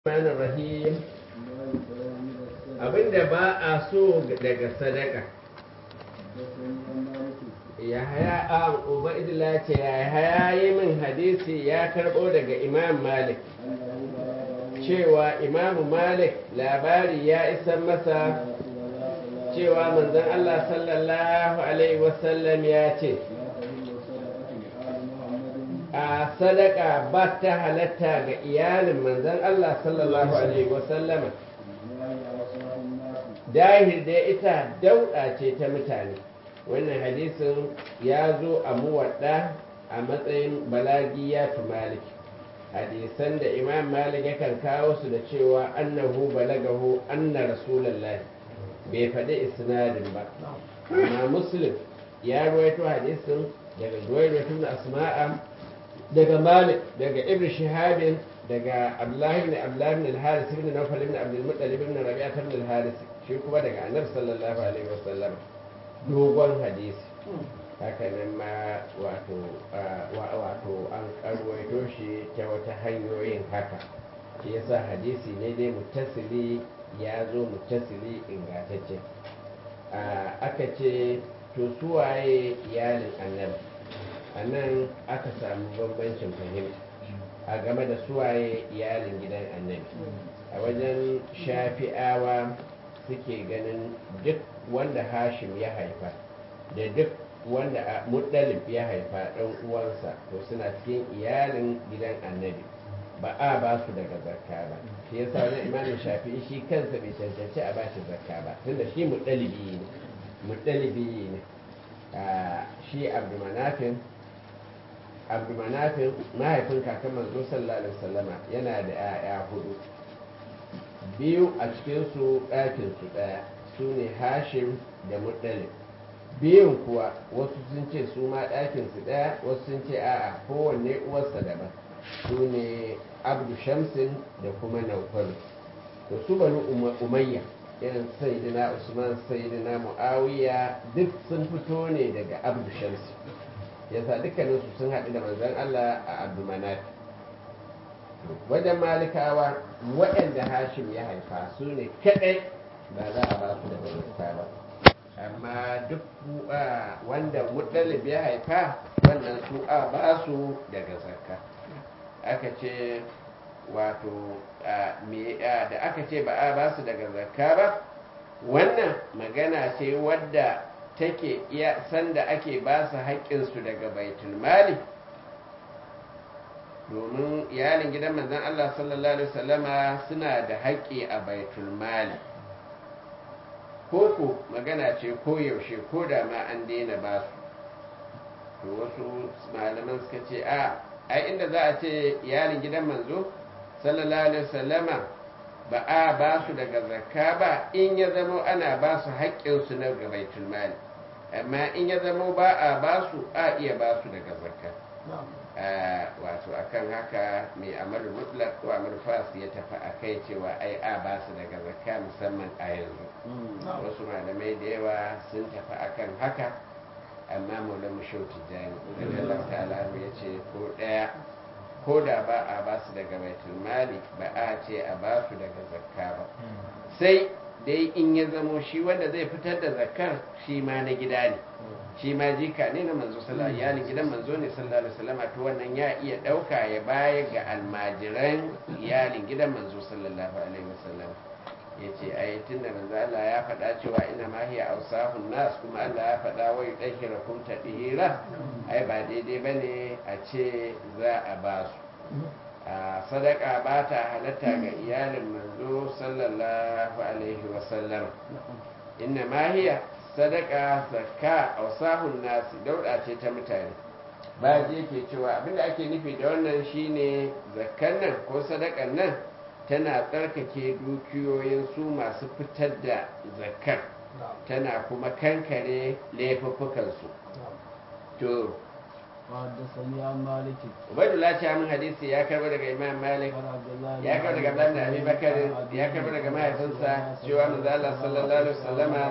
Rahman Rahim abinda ba a so daga sadaka ya haya a ubaidila ce ya haya yi min hadisi ya karbo daga imam malik cewa imam malik labari ya isa masa cewa manzon Allah sallallahu alaihi wasallam ya ce a sadaka ba ta halatta ga iyalin manzon Allah sallallahu alaihi wasallama dahir da ita dauɗa ce ta mutane wannan hadisin ya zo a muwadda a matsayin balagiya tu malik hadisan da imam malik yakan kawo su da cewa annahu balagahu anna rasulullahi bai faɗi isnadin ba amma muslim ya ruwaito hadisin daga ruwaito na asma'a daga malik daga ibn shihabin daga abdullahi ibn abdullahi ibn al-haris ibn nawfal ibn abdul muttalib ibn rabi'ah ibn al-haris shi kuma daga annabi sallallahu alaihi wasallam dogon hadisi haka nan ma wato wato an karwaito shi ta wata hanyoyin haka shi yasa hadisi ne dai muttasili ya zo muttasili ingantacce aka ce to suwaye iyalin annabi a nan aka samu bambancin fahimta a game da suwaye iyalin gidan annabi a wajen shafi'awa suke ganin duk wanda hashim ya haifa da duk wanda muddalib ya haifa ɗan uwansa to suna cikin iyalin gidan annabi ba a ba su daga zakka ba shi yasa wani imamin shafi'i shi kansa bai cancanci a bashi zakka ba tunda shi muddalibi ne muddalibi ne shi abdulmanafin abdulmanafin mahaifin kakan manzo sallallahu alaihi wasallama yana da 'ya'ya hudu biyu a cikinsu ɗakinsu ɗaya su ne hashim da muɗalib biyun kuwa wasu sun ce su ma ɗakinsu ɗaya wasu sun ce a'a kowanne uwarsa daban su ne abdu shamsin da kuma naufalu to su bani umayya irin sayidina usman sayidina muawiya duk sun fito ne daga abdu shamsin yasa dukkaninsu sun haɗu da manzon allah a abdu manafi wajen malikawa waɗanda hashim ya haifa su ne kaɗai ba za a ba su da barista ba amma duk wanda muɗalib ya haifa wannan su a ba su daga zakka aka ce wato da aka ce ba a ba su daga zakka ba wannan magana ce wadda take iya sanda ake ba su haƙƙinsu daga baitul mali domin iyalin gidan manzon Allah sallallahu alaihi wasallama suna da haƙƙi a baitul mali koko magana ce ko yaushe ko da ma an daina ba su to wasu malaman suka ce a ai inda za a ce iyalin gidan manzo sallallahu alaihi wasallama ba a ba su daga zakka ba in ya zama ana ba su haƙƙinsu na ga baitul mali amma in ya zama ba a ba su a iya ba su daga zakka wato akan haka mai amal mutlaq ko amal fas ya tafi a kai cewa ai a ba su daga zakka musamman a yanzu wasu malamai da yawa sun tafi akan haka amma maulan mushau tijjani da Allah ta'ala ya ce ko daya ko da ba a ba su daga baitul mali ba a ce a ba su daga zakka ba sai dai in ya zamo shi wanda zai fitar da zakkar shi ma na gida ne shi ma jika ne na manzo sallallahu iyalin gidan manzo ne sallallahu alaihi wasallam to wannan ya iya dauka ya baya ga almajiran iyalin gidan manzo sallallahu alaihi wasallam yace ai tunda manzo Allah ya faɗa cewa ina ma hiya ausahun nas kuma Allah ya faɗa wa yudahhirakum tadhira ai ba daidai bane a ce za a ba su a sadaka ba ta halatta ga iyalin manzo sallallahu alaihi wasallam inna ma hiya sadaka zakka ausahun nasi dauda ce ta mutane ba je ke cewa abinda ake nufi da wannan shine zakkan nan ko sadakan nan tana tsarkake dukiyoyin su masu fitar da zakkar tana kuma kankare laifuffukansu to وحدثني عن مالك عبيد الله ce min hadisi ya karbo daga Imam Malik ya karbo daga Ibn Abi Bakar ya karbo daga mahaifinsa cewa manzo Allah sallallahu alaihi wasallama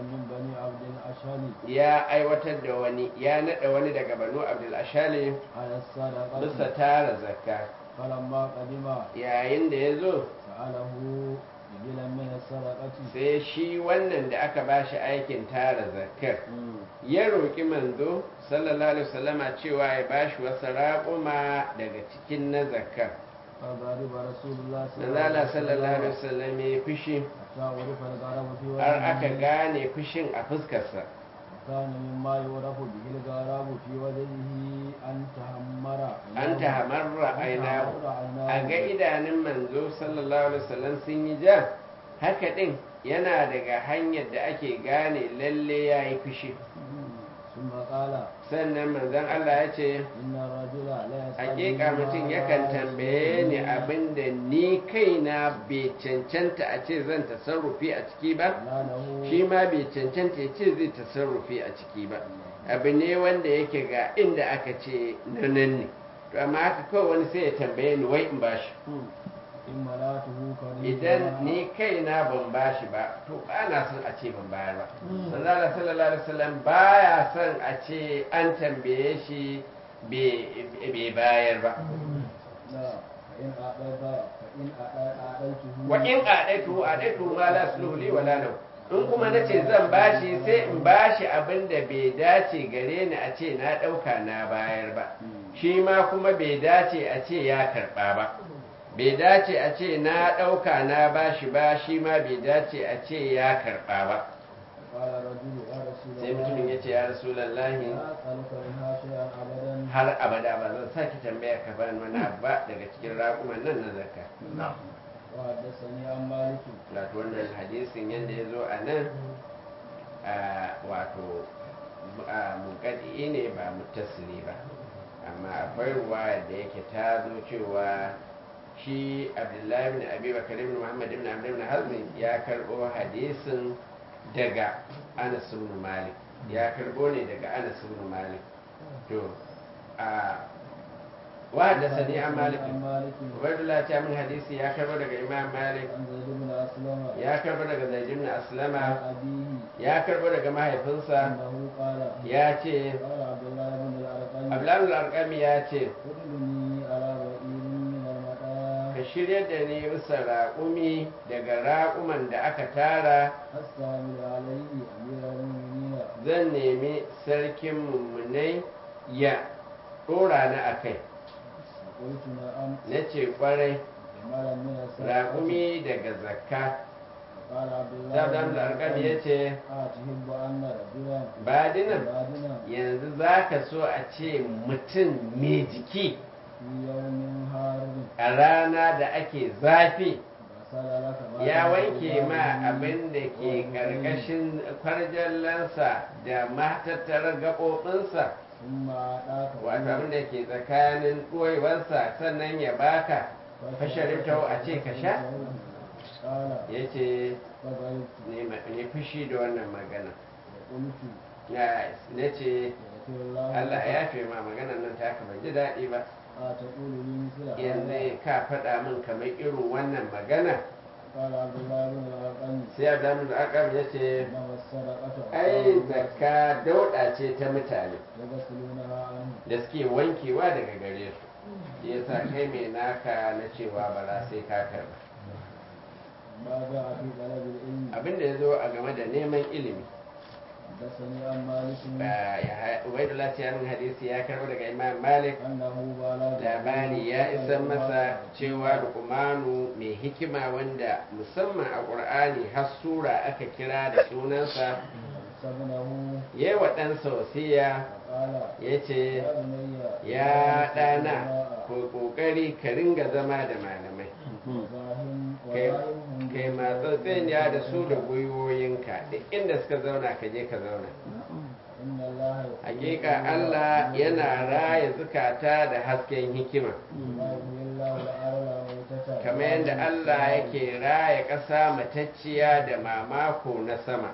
ya aiwatar da wani ya nada wani daga Banu Abdul Ashali على الصدقة bisa tara zakka فلما قدم yayin da ya zo سأله إبلا من السرقة sai shi wannan da aka ba shi aikin tara zakar ya roƙi manzo sallallahu alaihi wasallama cewa ya ba shi wasu raƙuma daga cikin na zakar فغضب رسول الله manzala sallallahu alaihi wasallam ya fushi حتى عرف الغرب في har aka وجهه gane fushin a fuskarsa كان مما يعرف به الغراب في وجهه أن تهمر an ta hamarra aina عيناه a ga idanun manzo sallallahu alaihi wasallam sun yi ja haka din yana daga hanyar da ake gane lalle ya yi fushi ثم قال sannan manzon Allah ya ce إن الرجل لا يسأل hakika mutum yakan tambaye ni abin da ni kaina bai cancanta a ce zan tasarrufi a ciki ba لا له shi ma bai cancanta ya ce zai tasarrufi a ciki ba abu ne wanda yake ga inda aka ce na nan ne to amma haka kawai wani sai ya tambaye ni wai in bashi إن ملاته كريمة idan ni kaina ban bashi ba to ba na son a ce ban bayar ba manzala sallallahu alaihi wasallam baya son a ce an tambaye shi bai bayar ba لا فإن أعطيت فإن أعطيته wa in adaitu adaitu ma la sulhu li wala lahu in kuma nace zan bashi sai in bashi abin da bai dace gare ni a ce na dauka na bayar ba shi ma kuma bai dace a ce ya karba ba bai dace a ce na dauka na bashi ba shi ma bai dace a ce ya karba ba قال الرجل يا رسول sai mutumin ya ce ya rasulallahi لا أسألك منها شيئا أبدا har abada ba zan sake tambaya ka bani wani abu ba daga cikin raƙuman nan na zakka وحدثني عن مالك wato wannan hadisin yadda ya zo a nan a wato a muƙaɗi ne ba mutasili ba amma akwai ruwa da yake ta zo cewa shi abdullahi ibn abi bakar ibn muhammad ibn abd ibn hazmi ya karɓo hadisin daga anas ibn malik ya karɓo ne daga anas ibn malik to a wa da sani an malik عن مالك ubaidullah ta min hadisi ya karɓo daga imam malik عن زيد بن أسلم ya karbo daga zaid ibn عن aslama أبيه ya karbo daga mahaifinsa أنه قال ya ce قال عبد الله بن الأرقم abdullahi al-arqami ya ce ادلني على بئير من المطايا ka shirya da ni bisa raƙumi daga raƙuman da aka tara أستعمل عليه أمير المؤمنين zan nemi sarkin mummunai ya ɗora ni a kai قلت نعم na ce ƙwarai جمالا من السلام raƙumi daga zakka قال عبد الله sai abdullahi al-arqami ya ce أتحب أن رجلا badinan بعدنا yanzu za ka so a ce mutum mai jiki في يوم حار a rana da ake zafi غسل لك ما ya في wanke ma ثوبه abin da ke ƙarƙashin kwarjallansa da matattarar gaɓoɓinsa ثم أعطاك wato abin da ke tsakanin ɗoyewarsa sannan ya baka fasharifta a ce ka sha قال ya ce فقلت ne fushi da wannan magana وقلت na ce يغفر الله Allah لك. ya fi ma maganar nan ta ban ji daɗi ba أتقول لي مثل هذا yanzu ka faɗa min kamar irin wannan magana قال عبد الله بن الأرقم sai abdamin da akam ya ce إنما الصدقة ai zakka dauɗa ce ta mutane يغسلونها عنه da suke wankewa daga gare su shi yasa kai mai naka na cewa ba sai ka karba ما جاء في طلب العلم abinda ya zo a game da neman ilimi حدثني عن مالك ba ya ubaidullah ta min hadisi ya karbo daga imam malik أنه بلغ labari ya isa masa cewa luqmanu mai hikima wanda musamman a qur'ani har sura aka kira da sunansa سبنه yayi wa ɗansa wasiya فقال ya ce يا بني ya ɗana ko ƙoƙari ka ringa zama da malamai وفاهم kai وفاهم kai matsatsiniya da su da gwiwoyinka duk inda suka zauna ka je ka zauna إن الله يحب hakika Allah yana raya zukata da hasken hikima ما يحيي الله الأرض ميتة kamar yadda Allah yake raya ƙasa matacciya da mamako na sama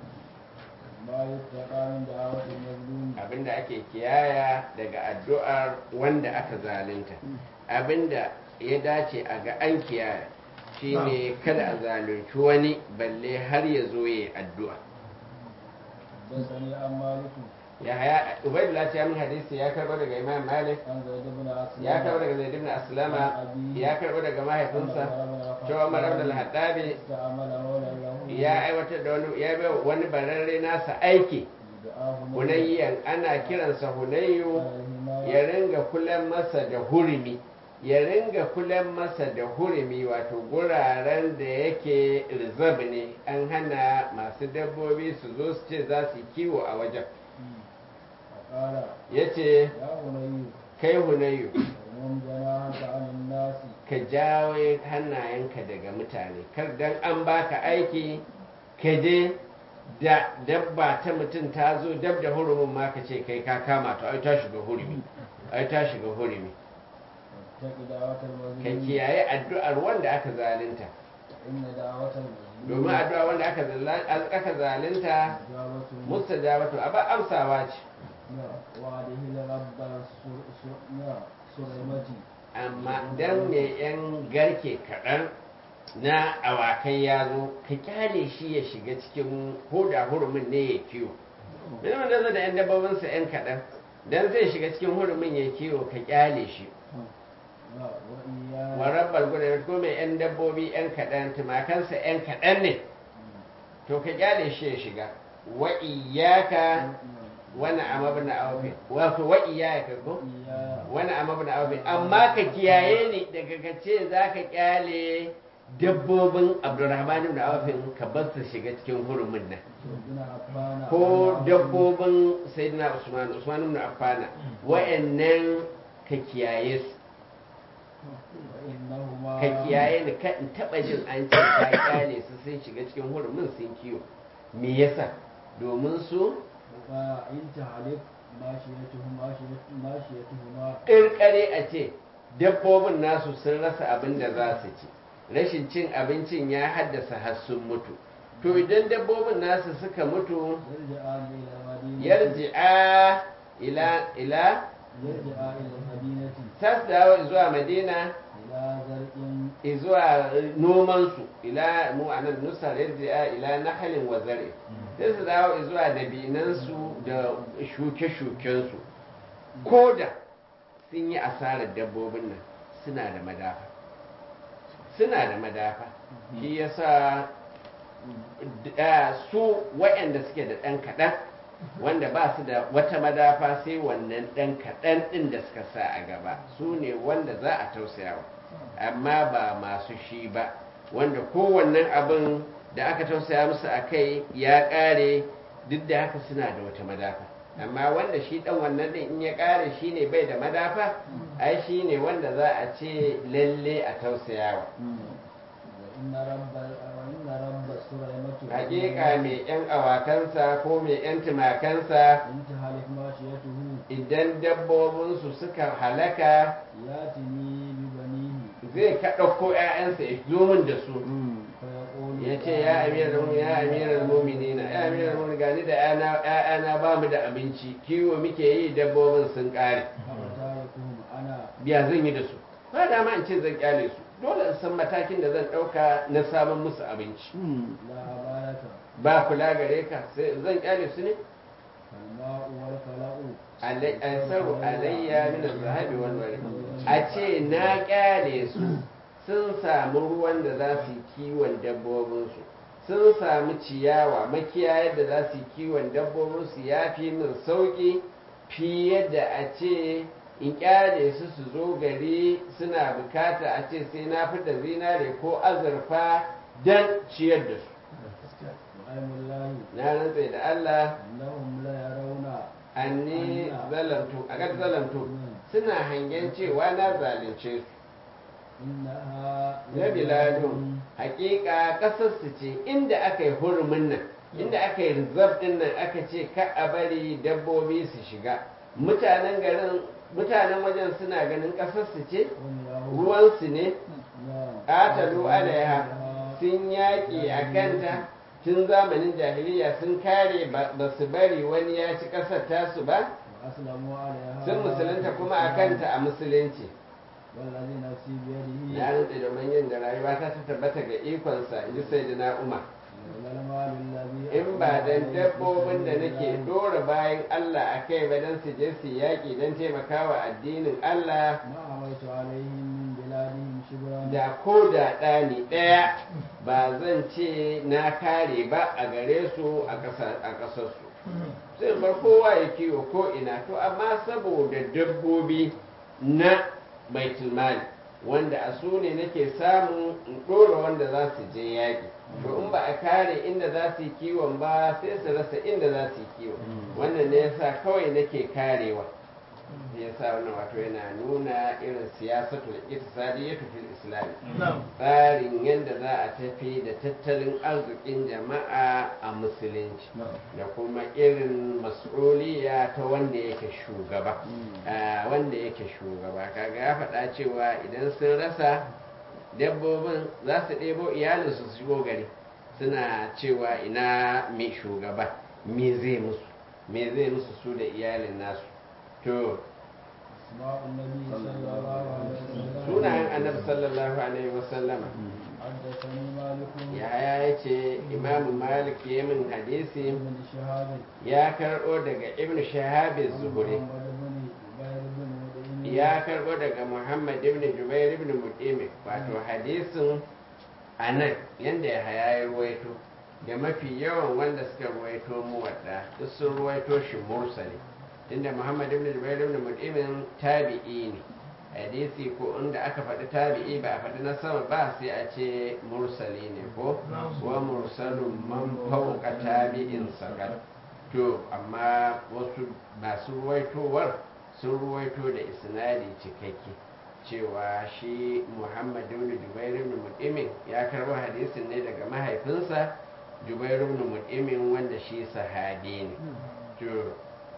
ما يتقى من دعوة المظلوم abinda ake kiyaya daga addu'ar wanda aka zalunta abinda ya dace a ga an kiyaya shine kada a zalunci wani balle har ya zo ya addu'a حدثني عن مالك ya haya ubaidullah ta min hadisi ya karbo daga imam malik عن زيد بن أسلم ya karbo daga zaid ibn aslama ya karbo daga mahaifinsa cewa umar ibn al-hattabi استعمل مولا له ya aiwatar da wani ya bai wani bararre nasa aiki دعاه hunayyan ana kiransa hunayyu الهماية ya ringa kulan masa da hurumi ya ringa kulan masa da hurumi wato guraren da yake reserve ne an hana masu dabbobi su zo su ce za su yi kiwo a wajen فقال ya ce يا بني kai hunayyu ومن جناحك عن الناس ka jawo hannayenka daga mutane kar dan an baka aiki ka je da dabba ta mutum ta zo dab da hurumin ma ka ce kai ka kama ta ai ta shiga hurumi ai ta shiga hurumi واتق دعوة ka المظلوم kiyaye addu'ar wanda aka zalunta إن دعوة المظلوم domin addu'a wanda aka zala- aka zalunta إجابة mustajabatu aba amsawa ce وعده لرب سليمتي amma dan ne yan garke kaɗan na awakai ya zo ka kyale shi ya shiga cikin hoda hurumin ne ya kiwo Mene da zai da yan dabbobinsa yan kaɗan dan zai shiga cikin hurumin ya kiwo ka kyale shi وإياي wa rabbal gudan ko mai yan dabbobi yan kaɗan tumakansa yan kaɗan ne to ka kyale shi ya shiga wa iyyaka wani amabna awfi wato wa iyyaka ko وإياي wani amabna awfi amma ka kiyaye ni daga ka ce zaka kyale dabbobin Abdurrahman ibn Auf ka bar su shiga cikin hurumin nan ابن عفان ko dabbobin Sayyidina Usman Usman ibn Affan wa'annan ka kiyaye su وإنهما ka kiyaye ni ka in taba jin an ce ka kyale su sun shiga cikin hurumin sun kiwo me yasa domin su فإن تهلك ماشيتهما ماشيتهما ƙirƙare a ce dabbobin nasu sun rasa abin da za su ci rashin cin abincin ya haddasa har sun mutu to idan dabbobin nasu suka mutu يرجعان إلى المدينة yarji'a ila ila يرجع إلى المدينة ta su dawo zuwa madina إلى زرع zuwa nomansu ila mu anan nusar yarji'a ila nahalin wa zare sai su dawo zuwa dabinansu da shuke-shukensu ko da sun yi asarar dabbobin nan suna da madafa suna da madafa shi yasa da su waɗanda suke da ɗan kaɗan wanda ba su da wata madafa sai wannan ɗan kaɗan ɗin da suka sa a gaba su ne wanda za a tausayawa amma ba masu shi ba wanda kowannen abin da aka tausaya musu a kai ya ƙare duk da haka suna da wata madafa amma wanda shi ɗan wannan ɗin in ya ƙare shi ne bai da madafa ai shi ne wanda za a ce lalle a tausayawa وإن رب وإن رب سليمة hakika mai yan awakansa ko mai yan tumakansa إن تهلك ماشيته idan dabbobinsu suka halaka ياتني ببنيه zai ka ɗauko 'ya'yansa ya zo min da su فيقول ya ce ya amiral mu ya amiral mu'minina ya amiral mu gani da 'ya'yana ba mu da abinci kiwo muke yi dabbobin sun ƙare أفتاركهم أنا biya zan yi da su ba dama in ce zan kyale su dole in san matakin da zan ɗauka na samun musu abinci لا أبالك ba kula gare ka sai zan kyale su ne فالماء والكلاء aisaru alayya min zahabi wal wari a ce na kyale su sun samu ruwan da za su yi kiwon dabbobinsu sun samu ciyawa makiyayar da za su yi kiwon dabbobinsu ya fi min sauƙi fiye da a ce in kyale su su zo gari suna bukata a ce sai na fita zinare ko azurfa don ciyar da su وأيم الله na rantse da Allah أنهم لا يرون anni zalamtu a kan zalamtu suna hangen cewa na zalunce su إنها na biladun hakika kasar su ce inda aka yi hurumin nan inda aka yi rizab din nan aka ce ka a bari dabbobi su shiga mutanen garin mutanen wajen suna ganin kasar su ce ruwansu ne ƙatalu alaiha sun yaƙi a kanta tun zamanin jahiliya sun kare ba su bari wani ya ci ƙasar tasu ba وأسلموا عليها sun musulunta kuma a kanta a musulunci والذي نفسي بيده ya rantse da manyan da rayuwa ta ta tabbata ga ikonsa in ji sai na umar لولا المال الذي in ba dan أنعم dabbobin da عليه nake بالله dora bayan Allah a kai ba don su je su yaƙi don taimakawa addinin Allah ما عملت عليهم من بلادهم شبرا da ko da ɗani ɗaya ba zan ce na kare ba a gare su a ƙasa- a ƙasarsu sai bar kowa ya kiwo ko ina to amma saboda dabbobi na baitulmali wanda a su ne nake samun in ɗora wanda za su je yaƙi to in ba a kare inda za su yi kiwon ba sai su rasa inda za su yi kiwo wannan ne yasa kawai nake karewa ya sa wannan wato yana nuna irin siyasatul iktisadiyyatu fil islam tsarin yadda za a tafi da tattalin arzikin jama'a a musulunci da kuma irin mas'uliya ta wanda yake shugaba Ah, wanda yake shugaba kaga ya faɗa cewa idan sun rasa dabbobin za su ɗebo iyalinsu su shigo gari suna cewa ina mai shugaba me zai musu me zai musu su da iyalin nasu to أسماء النبي صلى الله عليه وسلم sunayen annabi sallallahu alaihi wasallama حدثني مالك yaya ya ce imamu malik ya min hadisi بن شهاب ya karɓo daga ibn shahabin zuhuri محمد بن جبير بن مطعم ya karɓo daga muhammad ibn jubair ibn mutimi wato hadisin a nan yadda ya haya ya ruwaito da mafi yawan wanda suka ruwaito muwadda duk sun ruwaito shi mursali tunda muhammad ibn jubair ibn mutimin tabi'i ne hadisi ko inda aka faɗi tabi'i ba a faɗi na sama ba sai a ce mursali ne ko wa mursalun man fauka tabi'in sakat to amma wasu masu ruwaitowar sun ruwaito da isnadi cikakke cewa shi muhammad ibn jubair ibn mutimin ya karbo hadisin ne daga mahaifinsa jubair ibn mutimin wanda shi sahabi ne to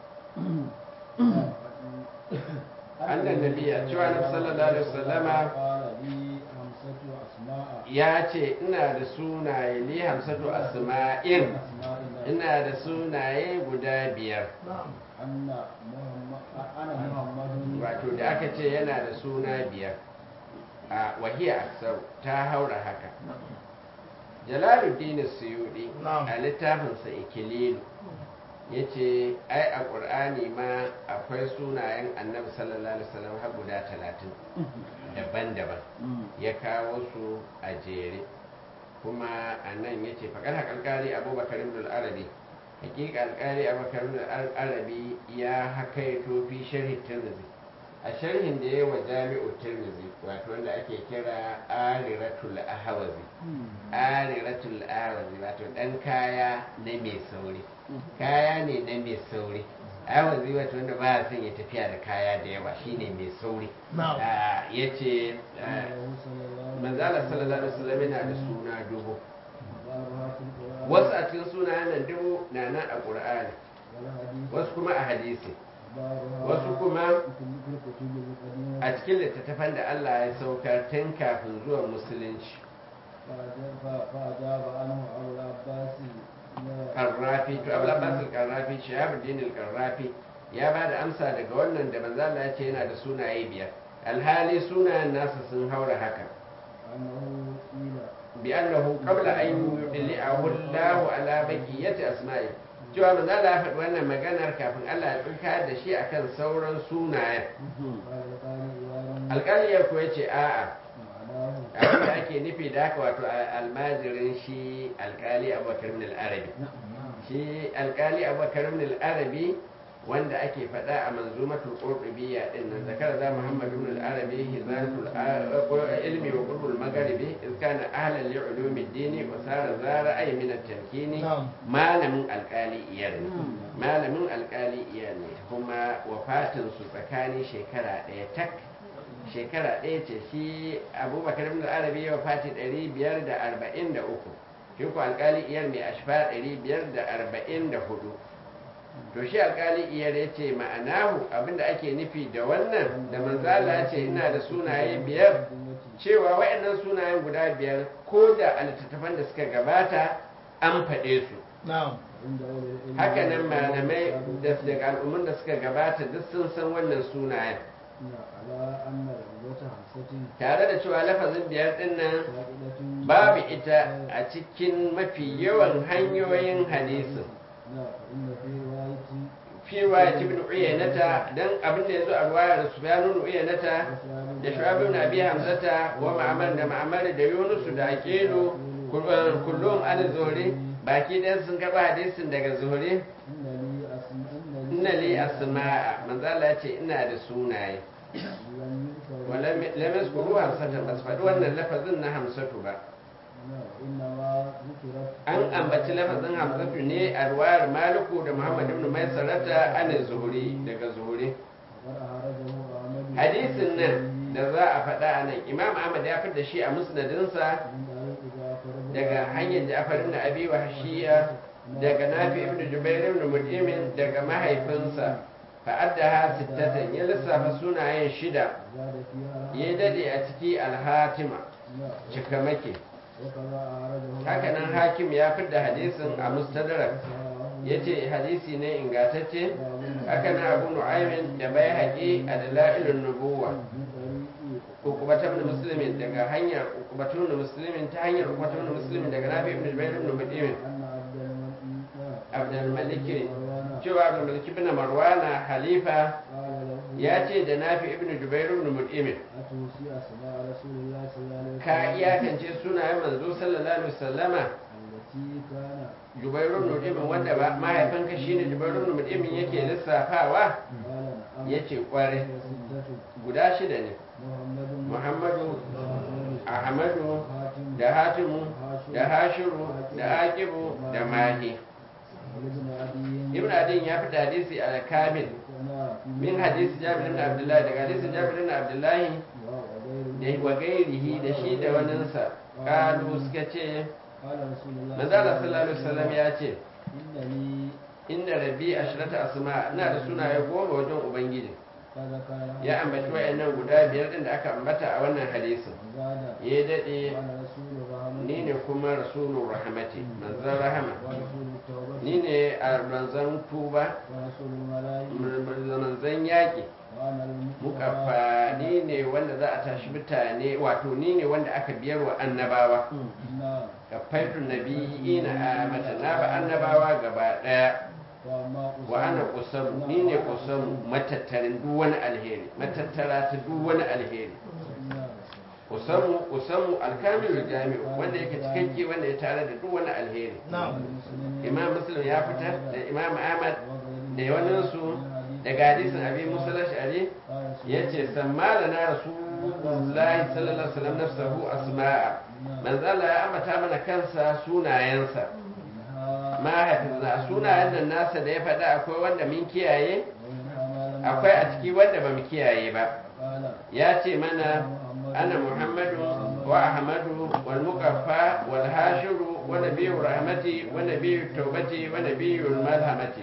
أن النبي cewa Annabi sallallahu alaihi wasallama قال لي خمسة أسماء ya ce ina da sunaye li hamsatu asma'in أسماء الله ina da sunaye guda biyar أن محمد أنا محمد wato da aka ce yana da suna biyar a wahiya aksar ta haura haka jalaluddin suyudi a littafinsa ikililu ya ce ai a ƙur'ani ma akwai sunayen annabi sallallahu alaihi wasallam har guda talatin daban-daban ya kawo su a jere kuma a nan ya ce faƙar haƙalƙari abubakar ibn al-arabi hakika alƙari abubakar ibn al-arabi ya hakaito fi sharhi tirmidhi a sharhin da ya wa jami'u tirmidhi wato wanda ake kira ariratul ahwazi ariratul ahwazi wato dan kaya na mai sauri kaya ne na mai sauri ahwazi wato wanda ba ya son ya tafiya da kaya da yawa shine mai sauri ya ce manzala sallallahu alaihi wasallam yana da suna dubu wasu a cikin sunayen nan dubu na nan a ƙur'ani wasu kuma a hadisi wasu kuma a cikin littattafan da Allah ya saukar tun kafin zuwan musulunci فأجاب عنه أبو العباس karrafi to abu labbasin karrafi shahabuddin karrafi ya ba da amsa daga wannan da manzo Allah ya ce yana da sunaye biyar alhali sunayen nasa sun haura haka أنه قيل bi annahu qabla an yudli'ahu Allahu ala baqiyati asma'i cewa manzo Allah ya faɗi wannan maganar kafin Allah ya tsinka da shi akan sauran sunayen قال القارئ إياه alƙaliyar ko yace a'a معناه abin da ake nufi da haka wato almajirin shi alƙali abubakar min al-arabi shi alƙali abubakar min al-arabi wanda ake faɗa a manzumatul qurtubiyya din nan zakara za muhammad ibn al-arabi hizanatul ilmi wa qurbul magharibi iz kana ahlan li ulumi ad-din wa sara zara ay min at-tamkini malamin alƙali iyar ne malamin alƙali iyar ne kuma wafatin su tsakanin shekara ɗaya tak shekara ɗaya ce shi abubakar ibn al-arabi ya wafati 543 shi ko alƙali iyar mai ashfa 544 to shi alkali iyar ya ce ma'anahu abinda ake nufi da wannan da manzala ya ce ina da sunaye biyar cewa waɗannan sunayen guda biyar ko da a littattafan da suka gabata an faɗe su hakanan malamai da daga al'ummun da suka gabata duk sun san wannan sunayen على أن رغبة حفصة tare da cewa lafazin biyar din nan فائدة babu ita a cikin mafi yawan hanyoyin hadisin لا فإن في رواية fi ruwaya ibn uyanata dan abin da yazo a ruwayar sufyan ibn uyanata da shu'ab ibn abi hamzata wa ma'mar da ma'mar da yunus da aqilu kullum an zuhri baki dan sun karba hadisin daga zuhri إن لي أسماء inna li asma'a manzo Allah ya ce ina da sunaye لم يذكر wala lam yazkuru hamsatan bas faɗi wannan lafazin na hamsatu ba إنما ذكرت an ambaci lafazin hamsatu ne a ruwayar maliku da muhammad ibn maisarata an zuhri daga zuhri وقد أعرضه أحمد hadisin nan da za a faɗa a nan imam ahmad ya fitar da shi a musnadinsa من طريق جعفر بن daga hanyar ja'far ibn abi wahshiya daga nafi ibn jubair ibn mut'imin daga mahaifinsa fa'addaha sittatan ya lissafa sunayen shida زاد فيها ya dade a ciki alhatima لا cikamake وكذا أعرضه hakanan hakim ya fitar hadisin a mustadrak ya ce hadisi ne ingatacce hakanan abu nu'aymin da bai haƙi a dala'ilun nubuwa من طريق ukubatan da musulmin daga hanyar ukubatun da musulmin ta hanyar ukubatun da musulmin daga nafi ibn jubair ibn mut'imin أن عبد الملك abdul malik مروان cewa abdul malik ibn marwana halifa قال له ya ce da nafi ibn jubair ibn mut'imin أتوصي أسماء رسول الله صلى الله عليه وسلم ka iyakance sunayen manzo sallallahu alaihi wasallama التي كان jubair ibn mut'imin wanda ba mahaifinka shine jubair ibn mut'imin yake lissafawa قال نعم yace kware وستة guda shida ne محمد muhammadu وأحمد ahmadu وحاتم da hatimu da hashiru da aqibu da mahi وابن عدي ibn adin ya fita hadisi al kamil min hadisi jabir ibn abdullahi daga hadisi jabir ibn abdullahi وغيره da wa gairihi da shi da waninsa kalu suka ce قال رسول الله manzo Allah sallallahu alaihi wasallam ya ce إن لي inda rabbi ashrata asma ina da sunaye goma wajen ubangiji فذكر ya ambaci wayannan guda biyar din da aka ambata a wannan hadisin وزاد ya dade قال رسول الرحمة ni ne kuma rasulur rahmati manzon rahama ورسول التوبة ni ne a manzon tuba ورسول الملائكة manzon yaƙi وأنا المصطفى mukaffa ni ne wanda za a tashi mutane wato ni ne wanda aka biyar wa annabawa نعم kafaitun nabiyina a mata na ba annabawa gaba daya وما wa ana kusamu ni ne kusamu matattarin duk wani alheri matattara ta duk wani alheri kusamu kusamu alkamilul jami'u wanda yake cikakke wanda ya tare da duk wani alheri imam muslim ya fitar da imam ahmad da yawaninsu daga hadisin abi musa ash'ari yace sammala na rasulullahi sallallahu alaihi wasallam nafsahu asma'a manzala ya ambata mana kansa sunayensa mahaifinsa sunayen nan nasa da ya faɗa akwai wanda mun kiyaye akwai a ciki wanda ba mu kiyaye ba ya ce mana ana muhammadu wa ahmadu wal muqaffa wal hashiru wa nabiyyu rahmati wa nabiyyu tawbati wa nabiyyu malhamati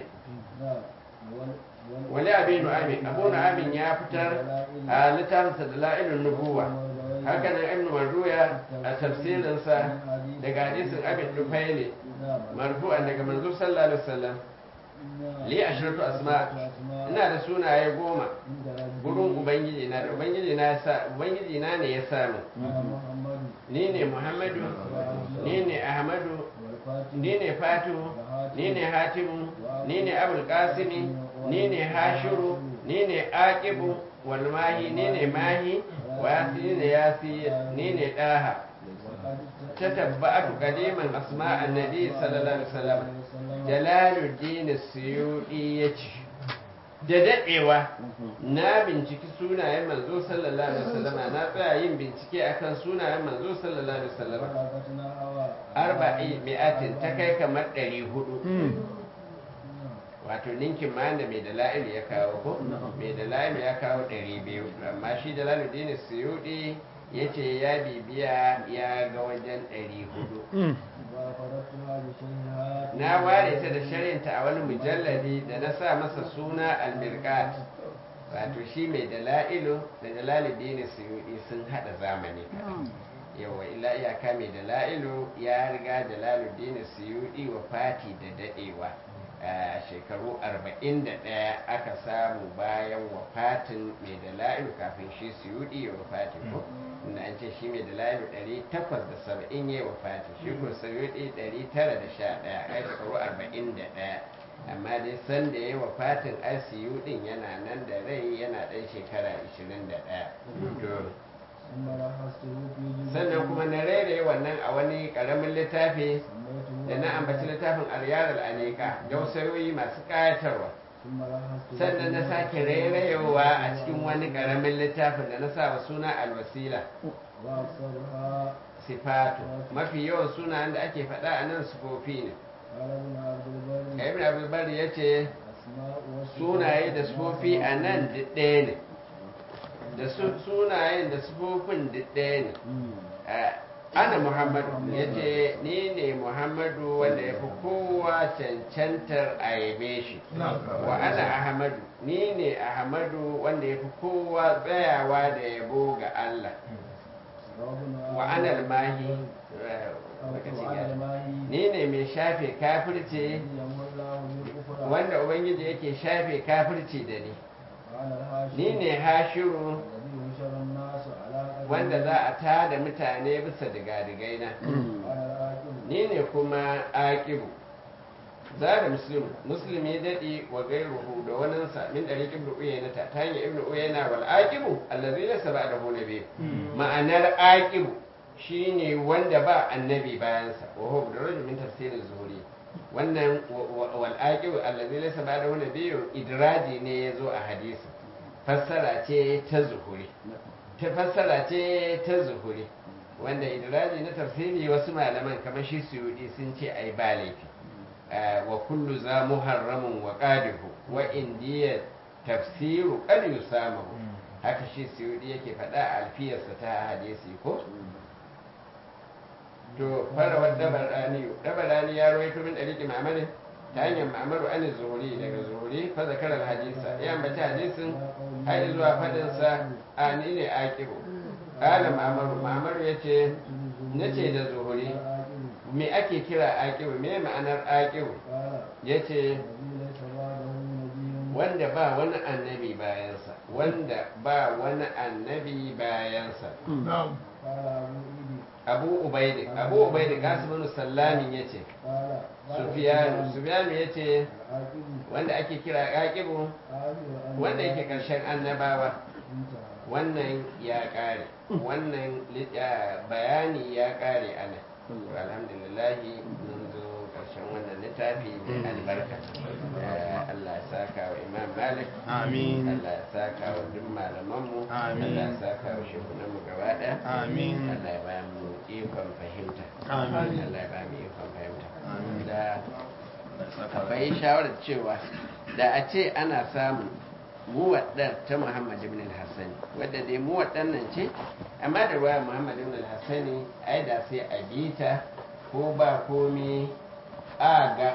wali abi nu'amin abu nu'amin ya fitar a littafinsa da la'ilun nubuwa haka nan ibnu marduya a tafsirinsa daga hadisin abin dufaili marfu'an daga manzo sallallahu alaihi wasallam li ashratu asma ina da sunaye goma gurin ubangiji na da ubangiji na ya sa ubangiji na ne ya samu ni ne muhammadu ni ne ahmadu ni ne fatu ni ne hatimu ni ne abul qasimi ni ne hashiru ni ne aqibu wal mahi ni ne mahi wa yasi ni ne yasi ni ne daha tatabba'atu qadiman asma annabi sallallahu alaihi wasallam jalaluddin suyudi yace da dadewa na binciki sunayen manzo sallallahu alaihi wasallam na tsaya yin bincike akan sunayen manzo sallallahu alaihi wasallam arba'i mi'atin ta kai kamar ɗari hudu wato ninkin ma da mai dala'ilu ya kawo ko mai dala'ilu ya kawo ɗari biyu amma shi dalaluddin suyudi ya ce ya bibiya ya ga wajen ɗari hudu na ware ta da sharinta a wani mujalladi da na sa masa suna almirkat wato shi mai dala'ilu da dalaluddin suyudi sun haɗa zamani yawa illa iyaka mai dala'ilu ya riga dalaluddin suyudi wa fati da daɗewa a shekaru 41 aka samu bayan wafatin mai dala'ilu kafin shi suyudi ya wafati ko inda an ce shi mai dala'ilu 870 ya wafati shi ko suyudi 911 ai shekaru 41 amma dai san da ya wafatin ICU din yana nan da rai yana ɗan shekara 21 to ثم لخصته في جزء sannan kuma na rairaye wannan a wani ƙaramin littafi سميته da na ambaci littafin aryar al'anika dausayoyi masu ƙayatarwa ثم لخصته sannan na sake rairayewa a cikin wani ƙaramin littafin da na sa wa suna alwasila وأكثرها sifatu mafi yawan sunayen da ake faɗa a nan sufofi ne قال ابن عبد البر ibn abdulbar ya ce أسماء وصفات sunaye da sufofi a nan duk ɗaya ne da su- sunayen da sufofin duk ɗaya ne مم. Eh, ana muhammadu ya ce ni ne muhammadu wanda ya fi kowa cancantar a yabe shi wa ana ahmadu ni ne ahmadu wanda ya fi kowa tsayawa da yabo ga allah وابن wa ana almahi eh, lokacin وعلى ya- الماهي ni ne mai shafe kafirci يمر الله بالكفر wanda ubangiji yake shafe kafirci da ni وعلى الهاشم ni ne hashiru الذي يشر الناس على قدمه wanda za a tada mutane bisa digadigai na وعلى العاقب ni ne kuma aqibu zara muslim muslim ya dadi wa gairuhu da waninsa min dari ibnu uyayna ta ta hanyar ibnu uyayna wal aqibu allazi laysa ba'dahu nabi ma'anar aqibu shine wanda ba annabi bayansa wa huwa bidraj min tafsirin zuhuri wannan wa- wa- wal aqibu allazi laysa ba'dahu nabi idraji ne yazo a hadisi fassara ce ta zuhuri ta fassara ce ta zuhuri wanda idraji na tafsiri wasu malaman kamar shi suyudi sun ce ai ba laifi Ah, wa kullu za muharramun wa qadihu wa indiya tafsiru qad yusamahu haka shi suyudi yake faɗa a alfiyarsa ta hadisi ko to fara wa dabarani dabarani ya rawaito min daliki ma'amarin ta hanyar ma'amaru an zuhuri daga zuhuri fa zakara hadisa ya ambaci hadisin har zuwa fadinsa a ni ne aqibu qala ma'amaru ma'amaru yace nace da zuhuri me ake kira aqibu me ma'anar aqibu قال yace الذي ليس بعده نبي wanda ba wani annabi bayansa wanda ba wani annabi bayansa قال أبو إيدي abu ubaidi abu ubaidi kasim sallamin yace قال قال sufyanu sufyanu yace العاقب wanda ake kira aqibu آخر أن wanda yake karshen annabawa انتهى wannan ya kare wannan li- ya- bayani ya kare ana alhamdulillahi mun zo karshen wannan littafi mai albarka Eh, Allah ya saka wa imam malik Amin. Allah ya saka wa duk malamanmu Amin. Allah ya saka wa shehunanmu gaba ɗaya Amin. Allah ya ba mu ikon fahimta Amin. Allah ya ba mu ikon fahimta Amin. da akwai shawarar cewa da a ce ana samun muwaddar ta Muhammad ibn al-Hassani wadda dai muwaddar nan ce amma da ruwa Muhammad ibn al-Hassani ai da sai a bita ko ba komi a ga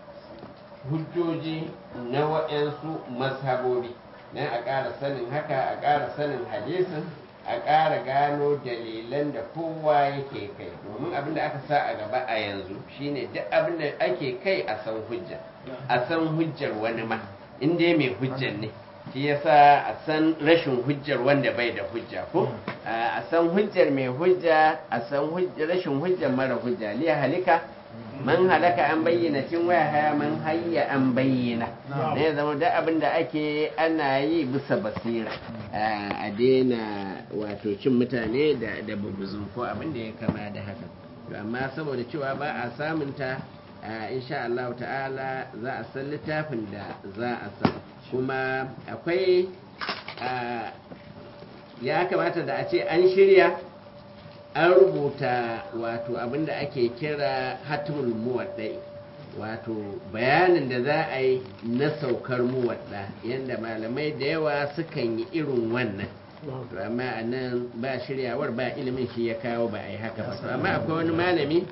hujjoji na waɗansu mazhabobi don a ƙara sanin haka a ƙara sanin hadisin a ƙara gano dalilan da kowa yake kai domin abin da aka sa a gaba a yanzu shine duk abin da ake kai a san hujja a san hujjar wani ma in dai mai hujjar ne shi yasa a san rashin hujjar wanda bai da hujja ko a san hujjar mai hujja a san hujjar- rashin hujjar mara hujja liya halika man halaka an bayyana cin waya haya man hayya an bayyana ne ya zama da abin da ake ana yi bisa basira a daina wato cin mutane da da bubuzun ko abin da ya kama da haka to amma saboda cewa ba a samunta a insha Allah ta'ala za a san littafin da za a san kuma akwai a, ya kamata da a ce an shirya an rubuta wato abinda ake kira hatimul muwaddai wato bayanin da za a yi na saukar muwadda yadda malamai da yawa sukan yi irin wannan to amma a nan ba shiryawar ba ilimin shi ya kawo ba a yi haka ba to amma akwai wani malami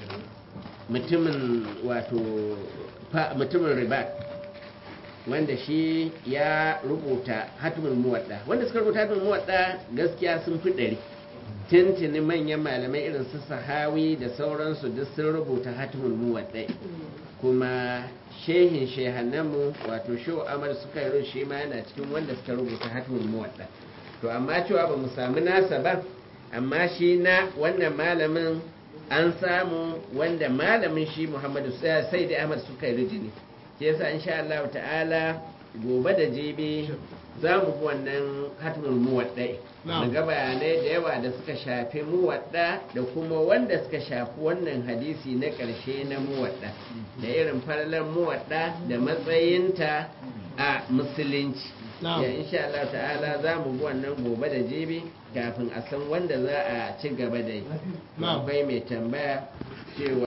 mutumin wato fa- mutumin ribat wanda shi ya rubuta hatimul muwadda wanda suka rubuta hatimul muwadda gaskiya sun fi ɗari tintini manyan malamai irin su sahawi da sauransu duk sun rubuta hatimul muwaddai kuma shehin shehannanmu wato shehu amar suka yi shi ma yana cikin wanda suka rubuta hatimul muwadda to amma cewa ba mu samu nasa ba amma shi na wannan malamin an samu wanda malamin shi muhammadu sai da ahmad suka yi rijini ke yasa insha Allah ta'ala gobe da jibi za mu bi wannan hatimul muwaddai daga bayanai da yawa da suka shafi muwadda da kuma wanda suka shafi wannan hadisi na ƙarshe na muwadda da irin falalar muwadda da matsayinta a musulunci ya insha Allah ta'ala za mu bi wannan gobe da jibi kafin a san wanda za a ci gaba da yi akwai mai tambaya cewa